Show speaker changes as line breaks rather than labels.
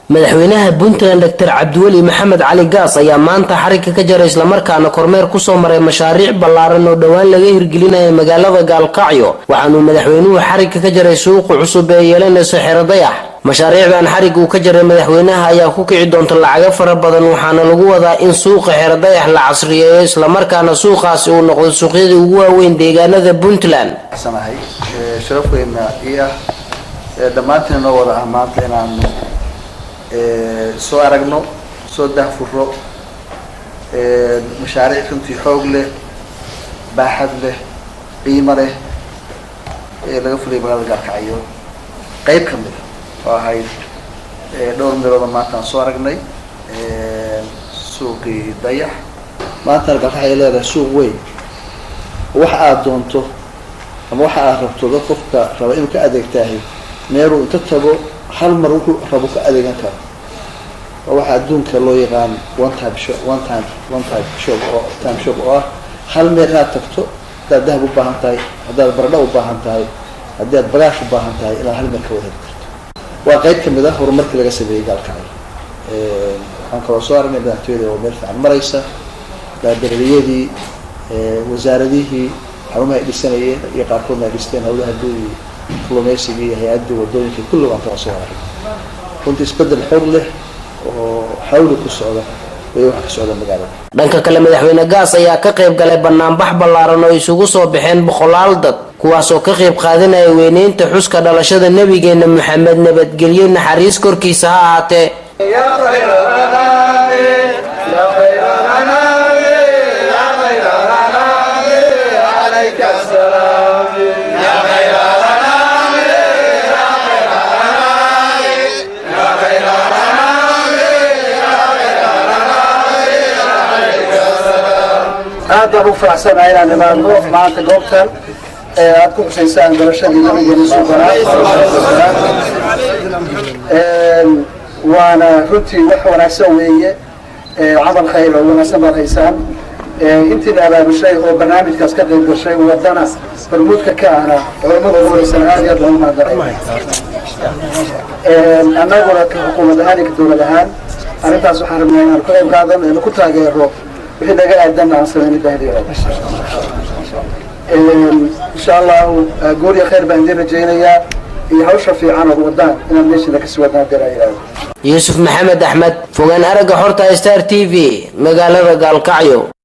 madaxweynaha puntland doctor cabdiweli maxamed cali gaas ayaa maanta xarigga ka jaray islamarkaana kormeer kusoo maray mashaariic ballaaran oo dhowaan laga hirgelinaya magaalada gaalkacyo waxaanuu madaxweynuhu xarigga ka jaray suuqa cusub ee yeelanayso xero dayax mashaariicdan xarigga uu ka jaray madaxweynaha ayaa ku kici doonta lacago fara badan waxaana lagu wadaa in suuqa xero dayax la casriyeeyo islamarkaana suuqaasi uu noqdo suuqyadii ugu waaweyn deegaanada puntland
sanahay sharaf weyna ii ah dhammaantiin noo wada ah maanta inaanu soo aragno soo dahfuro mashaariic runtii xoog leh baaxad leh qiimo leh ee laga fuliyay magaalada gaalkacyo qeyb ka mid a oo ahayd dhowr meelooda maanta aan soo aragnay suuqii dayax maantana gaalkacyo leedahay suuq weyn waxa aada doonto ama waxa aad rabto dad qofka raba inuu ka adeegtaahay meeluu inta tago hal mar wuxuu rabo ka adeegan karo oo waxaa adduunka loo yaqaan one time shop one time one time shop oo time shop oo ah hal meel inaad tagto haddaad dahab u baahan tahay haddaad baradho u baahan tahay haddii aad bagaash u baahan tahay inaad hal meel ka wada heli karto waa qeyb kamid ah horumarkii laga sameeyey gaalkacyo waxaan kaloo soo aragnay madaxtooyada oo meel fiican maraysa baadaraliyadii wasaaradihii xarumaha ay dhisanayeen iyo qaarkoodna ay dhisteen hawlaha guudi kalluumeysiga iyo hay-addii wadooyinka kulli waan kala soo arag runtii isbedel xoog leh oo xawli ku socda way waxa ka socda magaalada
dhanka kale madaxweyne gaas ayaa ka qayb galay banaanbax ballaaran oo isugu soo baxeen boqolaal dad kuwaasoo ka qayb qaadanaya weyneynta xuska dhalashada nebigeena maxamed nabadgelyo naxariis korkiisa ha ahaatee
aad baan u faraxsanahay inaan imaadno maanta goobtan ee aad ku xusaysaan dalashadii nabigeena suubanaa waana runtii wax wanaagsan weeye camal khayr oo wanaagsan baad haysaan intiina abaabushay oo barnaamijkaas ka qayb gashay wadana barmuudka ka ahna culamada ugu horeysan aad iyo aad loogu mahadnaqay annaguna ka xukuumad ahaan iyo ka dowlad ahaan arrintaas waxaan rabnaa inaan ka qayb qaadan eenu ku taageero wixii naga aadan aan sameyn bahdiyo insha allahu goor iyo khayr baan idin rajaynayaa iyo hawsha fiican ood wadaan inaad meeshiina kasii wadaan hadii laa yidhahdo
yuusuf maxamed axmed fogaan aragga xorta star t v magaalada gaalkacyo